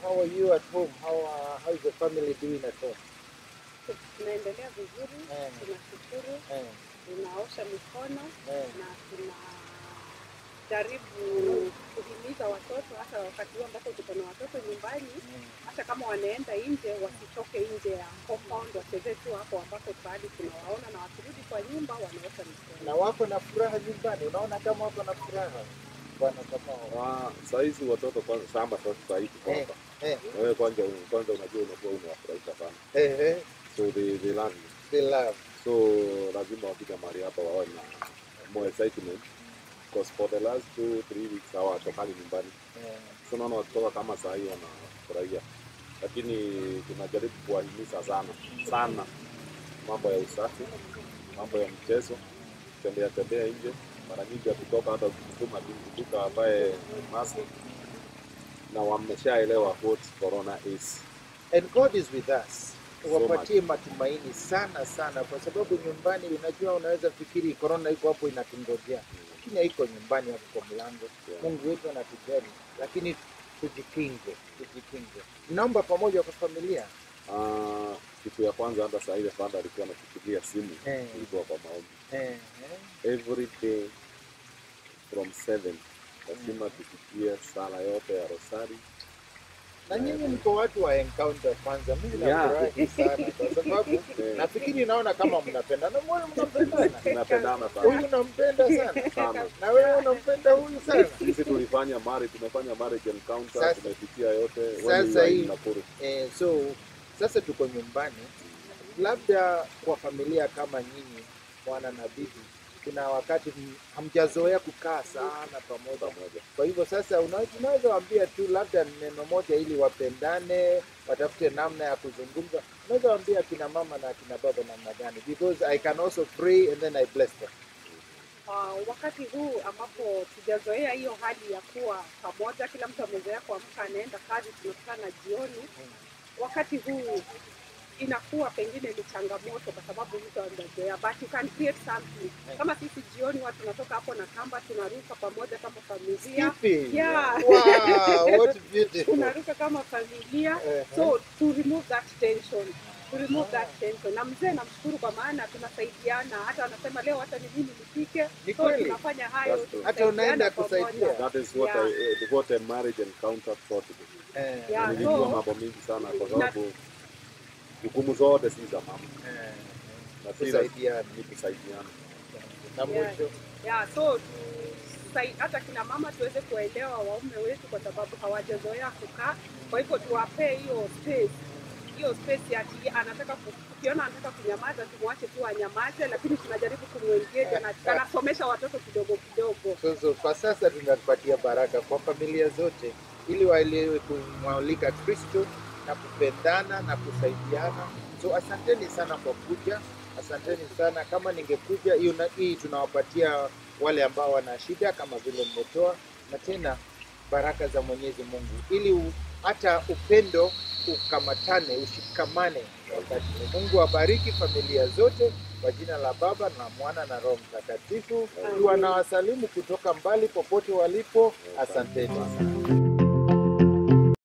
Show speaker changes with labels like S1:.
S1: how are you at home? How uh, how is the family doing at home?
S2: Tunaendelea vizuri,
S1: Eh.
S2: tunashukuru,
S1: Eh,
S2: tunaosha mikono
S1: eh,
S2: na tunajaribu kuhimiza watoto hata wakati huu ambapo tuko na watoto nyumbani,
S1: mm.
S2: hata kama wanaenda nje wasitoke nje ya compound, wachezee tu hapo ambapo bado tunawaona, na wakirudi kwa nyumba wanaosha mikono.
S1: Na wako na furaha nyumbani, unaona kama wako na furaha bwana Kamau.
S3: Ah, saa hizi watoto kwanza shamba sasa saa hii tuko
S1: Eh,
S3: hapa.
S1: eh,
S3: Na wewe kwanza kwanza unajua unakuwa unawafurahisha sana.
S1: eh, eh,
S3: So they, they love you.
S1: they love.
S3: So lazima wafika mahali hapa wawe na more excitement. Because for the last two, three weeks hawatokani nyumbani.
S1: Eh,
S3: So naona wakitoka kama saa hii wanafurahia. Lakini tunajaribu kuwahimiza sana sana mambo ya usafi, mambo ya mchezo, tembea tembea nje. Mara nyingi akitoka hata ukituma duka ambaye mask na wameshaelewa what corona is.
S1: And God is with us.
S3: So
S1: Wapatie matumaini sana sana, kwa sababu nyumbani, unajua, unaweza fikiri korona iko hapo inatungojea, lakini haiko nyumbani, hapo kwa mlango.
S3: Yeah.
S1: Mungu wetu anatujali, lakini tujikinge, tujikinge. Naomba pamoja kwa familia
S3: Ah, kitu ya kwanza hata saa ile fanda alikuwa anakupigia simu
S1: Eh.
S3: ilikuwa kwa maombi
S1: eh, eh.
S3: every day from seven lazima tupitie sala yote ya rosari
S1: na nyinyi mko watu wa encounter kwanza. Mimi
S3: Yeah.
S1: nafurahi sana kwa sababu
S3: Eh.
S1: nafikiri naona kama mnapendana, moyo mnapendana,
S3: tunapendana
S1: huyu
S3: sana
S1: unampenda sana
S3: sana
S1: na wewe unampenda huyu sana.
S3: sisi tulifanya mari tumefanya marriage encounter
S1: Sasa-
S3: tumepitia yote when
S1: sasa
S3: we were in
S1: hii-
S3: Nakuru.
S1: Eh, so sasa tuko nyumbani, labda kwa familia kama nyinyi bwana na bibi, kuna wakati m- hamjazoea kukaa sana pamoja.
S3: pamoja
S1: Kwa hivyo sasa una- unaweza waambia tu labda neno moja ili wapendane, watafute namna ya kuzungumza. Unaweza waambia kina mama na kina baba namna gani? Because I can also pray and then I bless them.
S2: Uh, wakati huu ambapo tujazoea hiyo hali ya kuwa pamoja, kila mtu amezoea kuamka anaenda kazi, tunakutana jioni. Wakati huu inakuwa pengine ni changamoto kwa sababu mtu amezoea, but you can create something. Kama sisi jioni huwa tunatoka hapo na kamba, tunaruka pamoja kama familia,
S1: Skipping.
S2: Yeah.
S1: Wow, what beautiful.
S2: tunaruka kama familia
S1: Eh,
S2: so to remove that tension to remove that tension na mzee namshukuru kwa maana tunasaidiana hata anasema leo hata ni mimi nipike
S1: Ni
S2: so
S1: kweli.
S2: tunafanya hayo
S3: That's true.
S1: Hata unaenda
S2: tunasaidiana
S1: kusaidia.
S2: pamoja.
S3: that is what
S2: Yeah.
S3: I, eh, what a marriage encounter taught me
S1: Eh,
S2: Yeah.
S3: nilijua
S2: so-
S3: mambo mingi sana kwa sababu jukumu zote si za mama
S1: eh,
S3: na si
S1: kusaidiana.
S3: ni kusaidiana
S1: Na
S2: Yeah.
S1: mwisho
S2: yeah, so sai- hata kina mama tuweze kuwaelewa waume wetu kwa sababu hawajazoea kukaa kwa hivyo tuwapee hiyo space hiyo space ati anataka ku- ukiona anataka kunyamaza tumwache tu anyamaze lakini tunajaribu kumwengage na anasomesha watoto kidogo kidogo
S1: So, so, kwa sasa tunapatia baraka kwa familia zote ili waelewe kumwalika Kristo na kupendana na kusaidiana. So asanteni sana kwa kuja, asanteni sana. Kama ningekuja hiyo na hii tunawapatia wale ambao wana shida kama vile mmetoa, na tena baraka za Mwenyezi Mungu ili u- hata upendo ukamatane, ushikamane wakati huu. Mungu abariki familia zote kwa jina la Baba na Mwana na Roho Mtakatifu.
S2: Amen.
S1: Wanawasalimu kutoka mbali popote walipo. Asanteni sana.